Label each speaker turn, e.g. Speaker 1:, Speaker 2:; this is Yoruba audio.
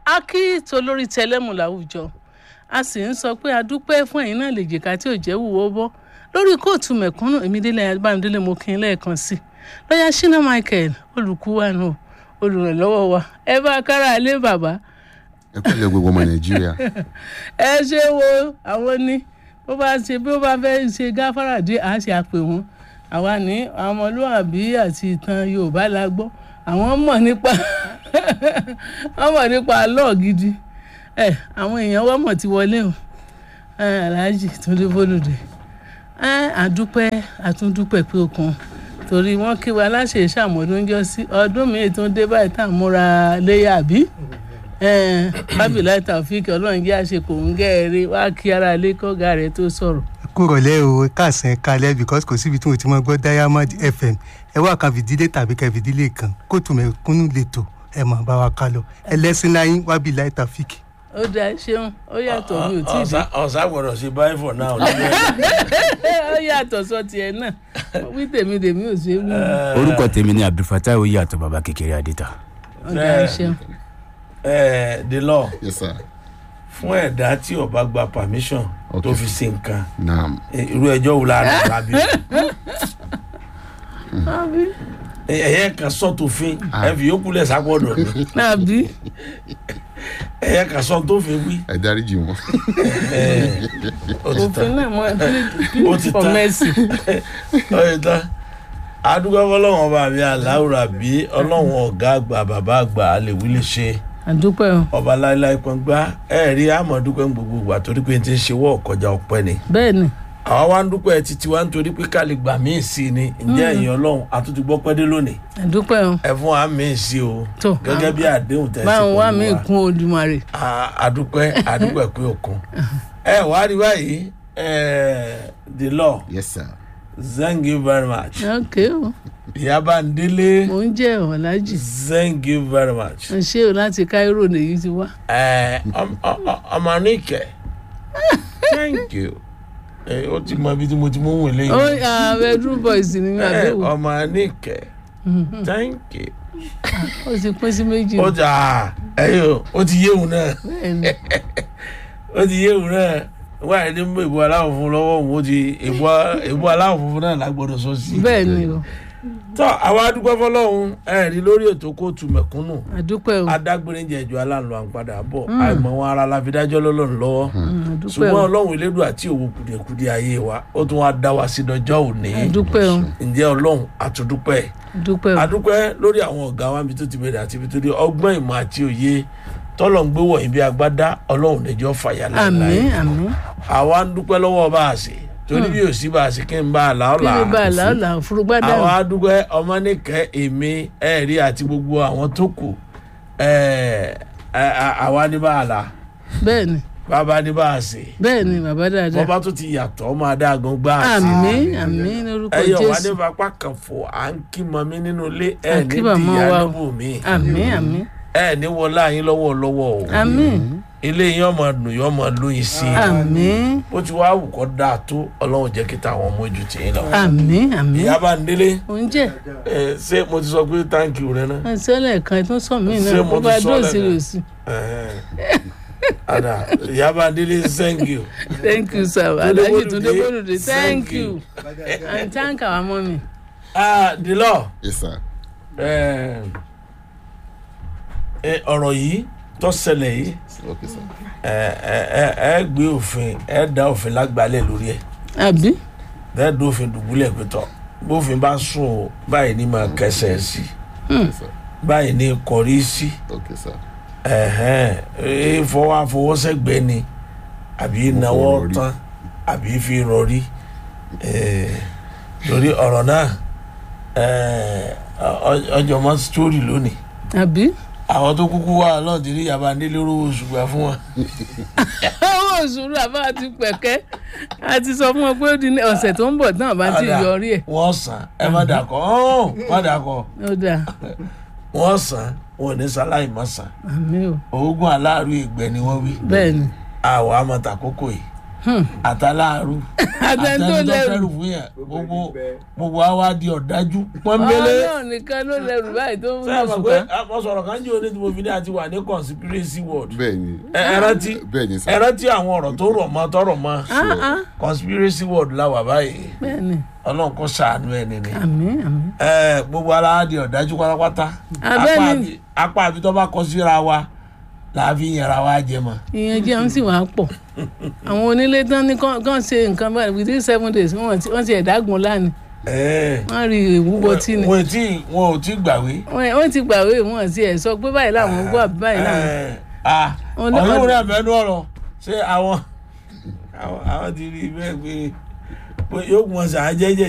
Speaker 1: a kí tolórí tẹlẹ́mù láwùjọ a sì ń sọ pé a dúpẹ́ fún ẹ̀yin náà lè jìkà tí ò jẹ́ wúwo bọ́ lórí kóòtù mẹ̀kúnnù èmídélé abáńdélé mo kí n lẹ́ẹ̀kan sí i lọ́yà ṣínà michael olùkúwànù olùrànlọ́wọ́ wa ẹ bá kára alẹ́ bàbá
Speaker 2: ẹ pẹ̀lẹ́ gbogbo ọmọ nàìjíríà
Speaker 1: ẹ ṣe wo àwọn ní bó bá ṣe bí ó bá fẹ́ ṣe gáfárà dé àá ṣe àpè wọn àwa ní àwọn ọmọlúwàbí àti ìtàn yorùbá la gbọ́ àwọn mọ̀ nípa wọ́n mọ̀ nípa lọ́ọ̀ gidi ẹ àwọn èèyàn wọ́n mọ̀ ti wọlé o ẹ aláàjì túndé bólúdé ẹ àdúpẹ́ àtúndúpẹ́ pé okun torí wọ́n kí wa láṣẹ ìṣàmọ́dún jọ sí ọdún míì tó ń dé báyìí tá à ń múra léyà bí bábìlá tàfíìkì ọlọ́run jẹ́ àṣekò ń gẹ́ẹ̀rẹ́ wá kí ara ilé kọ́gà rẹ̀ tó sọ̀rọ̀.
Speaker 3: kúrọ̀lẹ́ o káàsán kalẹ̀ because kò síbi tí mo ti mọ gbọ́ diamond fm ẹ wá kan fìdílé tàbí kan fìdílé kan kóòtù mẹ̀kúnnù lẹ́tọ̀ ẹ mọ̀ bá wa ká lọ ẹlẹ́sìn láyín wábìlá tàfíìkì.
Speaker 1: ó dáa ṣeun ó yàtọ̀ mi ò tí ì dé
Speaker 4: ọ̀sán gbọ́dọ̀ ṣe báyìí for now.
Speaker 1: ó yàtọ̀ sọ tiẹ̀ náà wí tèmi tèmi ò ṣe é wú
Speaker 5: orúkọ tèmi ni abdulfatai oyeyatọ baba kékeré adita.
Speaker 1: ó dáa ṣeun.
Speaker 4: ẹ the law
Speaker 2: yes sir
Speaker 4: fún ẹ̀dá tí ó bá gba permission tó
Speaker 2: Okay.
Speaker 4: fi ṣe nǹkan
Speaker 2: naam
Speaker 4: eh, irú ẹjọ́ wo la rà lábí. ẹ̀yẹ kan sọ tó fin ẹ fi yókù lẹ̀ sápọ̀dọ̀ mi
Speaker 1: àbí
Speaker 4: ẹ̀yẹ kan sọ tó fin wí.
Speaker 2: ẹ dáríjì wọn
Speaker 4: ẹ̀, ó ti
Speaker 1: òfin
Speaker 4: tán
Speaker 1: náà mọ
Speaker 4: Ó
Speaker 1: plead
Speaker 4: ti
Speaker 1: for
Speaker 4: tán.
Speaker 1: mercy.
Speaker 4: ó ti tán adúgbò fọlọ́wọ́n ọba mi aláwùrà bí ọlọ́wọ́n ọ̀gá àgbà bàbá àgbà àlèwí lè ṣe
Speaker 1: àdúpẹ́ o
Speaker 4: ọba láéláé pọ́ngbá ẹ̀ rí àmọ̀dúpẹ́ ń gbogbo ìgbà torí pé n ti ń ṣe wọ́ ọ̀kọjá ọpẹ́ ni
Speaker 1: bẹ́ẹ̀ ni
Speaker 4: àwa wá ń dúpẹ́ títí wá nítorí pé ká lè gbà míì sí i ni ǹjẹ́ ẹ̀yin ọlọ́run àtúntò gbọ́ pẹ́ dé lónìí
Speaker 1: àdúpẹ́ o
Speaker 4: ẹ fún wa míì sí o
Speaker 1: Tó.
Speaker 4: gẹ́gẹ́ bí àdéhùn tẹ̀sí
Speaker 1: báwọn wá
Speaker 4: pẹ̀lú
Speaker 1: mí
Speaker 4: wa.
Speaker 1: kún olùmọ̀rè
Speaker 4: À- àdúpẹ́ àdúpẹ́ pé òkun ẹ wá rí báyìí ẹ, the law
Speaker 2: yes sir
Speaker 4: thank you very much
Speaker 1: ok o
Speaker 4: ìyábà ń délé
Speaker 1: mò ń jẹ́ ọ̀làjì
Speaker 4: thank you very much
Speaker 1: ẹ ṣé o láti cairo lèyí ti wá
Speaker 4: ẹ, ọm- ọ- ọ- ọmọ níkẹ thank you ẹ, ó ti mọ ibi tí mo ti mú wìn lẹ́yìn.
Speaker 1: ó ah, bedroom boys ni mi
Speaker 4: ẹ,
Speaker 1: àbẹ̀wò
Speaker 4: ọmọ níkẹ thank you.
Speaker 1: ó ti pín sí méjì
Speaker 4: ó ti à ẹyọ ó ti yéwu náà
Speaker 1: bẹ́ẹ̀ ni
Speaker 4: ó ti yéwu náà wá ẹni mú ìbò aláwọ̀ funfun lọ́wọ́ òun ó ti ìbò ìbò aláwọ̀ funfun náà lágbọ́dọ̀ sọ sí.
Speaker 1: bẹ́ẹ̀ ni o
Speaker 4: tọ́ àwa adúpẹ́ fọlọ́hún ẹ rí lórí ètò kóòtù mẹ̀kúnnù
Speaker 1: àdúpẹ́ o
Speaker 4: adágbére jẹ̀jọ́ aláǹlọ́ àǹpadà bọ̀ àìmọ̀ wọn ara la fi dájọ́ lọ́lọ́run lọ́wọ́
Speaker 1: Mm, àdúpẹ́
Speaker 4: ṣùgbọ́n
Speaker 1: o
Speaker 4: ọlọ́run elédùn àti òwò kùdìẹ̀kudìẹ ayé wa ó tún wá dá wa sí dọjọ́ òní
Speaker 1: àdúpẹ́ o
Speaker 4: ǹjẹ́ ọlọ́run àtúndúpẹ́
Speaker 1: àdúpẹ́ o
Speaker 4: adúpẹ́ lórí àwọn ọ̀gá wa níbi tó ti bẹ̀rẹ̀ àti ibi tó dé ọgbọ́n ìmọ̀ àti òye tọ́lọ̀ ń gbé wọ̀nyí bí agbádá ọlọ́run níjọ́ fàyà
Speaker 1: àmín
Speaker 4: láìláì
Speaker 1: àmín
Speaker 4: àwa ń dúpẹ́ lọ́wọ́ bá a ṣe torí bí ò sí bá a ṣe kí n bá a là ọ́
Speaker 1: kí
Speaker 4: là
Speaker 1: ni bá a làálà furugbádà
Speaker 4: àwa dúpẹ́ ọmọ nìkẹ́ èmi ẹ̀rí àti gbogbo àwọn tó kù ẹ̀, ẹ̀, ẹ̀, àwa ní bá a là
Speaker 1: bẹ́ẹ̀ ni
Speaker 4: bàbá ní bá a ṣe
Speaker 1: bẹ́ẹ̀ ni bàbá dáadáa
Speaker 4: bọ́bá tó ti yàtọ̀ ọmọ adágan gbá a sí
Speaker 1: àmín àmín lórúkọ
Speaker 4: ẹyọ wà ní
Speaker 1: jésù
Speaker 4: fapá kan fò à ń kí mọmí nínú ilé ẹ
Speaker 1: À ń
Speaker 4: ní
Speaker 1: kí màmá
Speaker 4: dìyà
Speaker 1: wa o.
Speaker 4: níbò mí
Speaker 1: àmín àmín
Speaker 4: ẹ ní wọlá yín lọ́wọ́ lọ́wọ́ o
Speaker 1: àmín
Speaker 4: ilé yín ọmọ dùn yín ọmọ lóyin sí i
Speaker 1: àmín
Speaker 4: bó ti wá wù kọ́ dáa tó ọlọ́run jẹ́ kí táwọn ọmọ ojú tì í lọ.
Speaker 1: àmín àmín
Speaker 4: ìyá bá ń délé
Speaker 1: oúnjẹ
Speaker 4: ẹ ṣé mo ti sọ pé táǹkì rẹ náà
Speaker 1: ẹsẹ̀lẹ̀ kan tó sọ mí
Speaker 4: Ṣé
Speaker 1: náà
Speaker 4: mo
Speaker 1: bó
Speaker 4: ti
Speaker 1: bá
Speaker 4: sọ
Speaker 1: dóòsì
Speaker 4: lẹ́nu?
Speaker 1: rò sí
Speaker 4: Ẹ̀hẹ́n. ada ìyá bá ń délé thank you.
Speaker 1: thank you sir
Speaker 4: Tunde
Speaker 1: alhaji
Speaker 4: Bolude,
Speaker 1: tunde bolude
Speaker 4: thank
Speaker 1: thank
Speaker 4: you.
Speaker 1: you and thank our mummy.
Speaker 4: ah the law
Speaker 2: yes sir
Speaker 4: ẹ ẹ, ọ̀rọ̀ yìí tó ṣẹlẹ̀ yìí
Speaker 2: okay sir
Speaker 4: ẹ ẹ ẹ ẹ gbé òfin ẹ dá òfin lágbálẹ̀ lórí ẹ̀
Speaker 1: àbí
Speaker 4: bẹ́ẹ̀ dó òfin dùbúlẹ̀ pẹ̀tọ́ bófin bá sùn o báyìí ní máa kẹsẹ̀ sí
Speaker 2: okay sir
Speaker 4: báyìí ní kọrí sí
Speaker 2: okay sir
Speaker 4: ẹ̀hẹ́n ẹ fọwọ́ àfọwọ́sẹ̀gbẹ́ ni àbí náwó
Speaker 2: rọrí.
Speaker 4: tán àbí fi rọrí ẹ̀, torí ọ̀rọ̀ náà ẹ̀, ọ- ọjọ́ mọ́ sítórì lónìí
Speaker 1: àbí
Speaker 4: àwọn tó kúkú wà náà ti rí yaba nílé olówó ṣùgbọ́n fún wọn.
Speaker 1: owó òṣùrù àbá ti pẹ̀kẹ́ a ti sọ fún wọn pé ó di ní ọ̀sẹ̀ tó ń bọ̀ tán àbá ti
Speaker 4: Ọ̀dà,
Speaker 1: yọrí ẹ̀
Speaker 4: wọ́n sàn ẹ má dàkọ̀ ọ́n má dàkọ̀
Speaker 1: ó dáa
Speaker 4: wọ́n sàn wọn ò ní sáláì má sàn
Speaker 1: àmì o
Speaker 4: oògùn aláàrú ìgbẹ́ ni wọ́n wí
Speaker 1: bẹ́ẹ̀ ni
Speaker 4: àwọn amọ̀tà kókò yìí àtàláàrú
Speaker 1: Àtẹni tó lẹ́rù.
Speaker 4: àtẹnudọ́fẹ́rù fún yẹn gbogbo gbogbo àwa di ọ̀dájú pọ́nbélé
Speaker 1: ọlọ́run nìkan ló lẹ́rù báyìí tó ń
Speaker 4: sẹ́yìn
Speaker 1: mú
Speaker 4: mọ̀ pé
Speaker 1: sùkà.
Speaker 4: mo sọ̀rọ̀ kan jẹ́ oní tí mo fi ní àti wà ní conspiracy world
Speaker 2: bẹ́ẹ̀ ni
Speaker 4: ẹ ẹ rántí
Speaker 2: bẹ́ẹ̀ ni sà
Speaker 4: ẹ rántí àwọn ọ̀rọ̀ tó rọ̀ mọ́ tọrọ̀ mọ́ conspiracy world la wà báyìí
Speaker 1: bẹ́ẹ̀ni
Speaker 4: ọlọ́run kò ṣàánú ẹ̀ nìyẹn
Speaker 1: àmín àmín.
Speaker 4: ẹ gbogbo ara di ọ̀dájú pátápátá
Speaker 1: Abẹ́ni-
Speaker 4: Apá àbí- apá àbí tó bá kọ síra wa làá fi yẹra wa jẹ mọ́
Speaker 1: ìyẹn jẹun sì wàá pọ̀ àwọn onílé tán ní kán kán ṣe nǹkan báyìí within seven days wọ́n ti wọ́n ti ẹ̀dágun lánìí
Speaker 4: ẹ
Speaker 1: wọ́n rí ìwúbọ tí ni
Speaker 4: wọn ò tí wọn ò tí gbàwé
Speaker 1: wọ́n wọ́n ti gbàwé wọn ti ẹ̀ sọ pé báyìí làwọn gbọ́ àbí báyìí làwọn.
Speaker 4: ẹ ah
Speaker 1: Ọ̀nà-
Speaker 4: ọ̀yọ́ rẹ̀ mẹ́nu ọ̀rọ̀ ṣé àwọn àwọn àwọn ti rí i bẹ́ẹ̀ pé pé yóò mọ̀ sí àjẹjẹ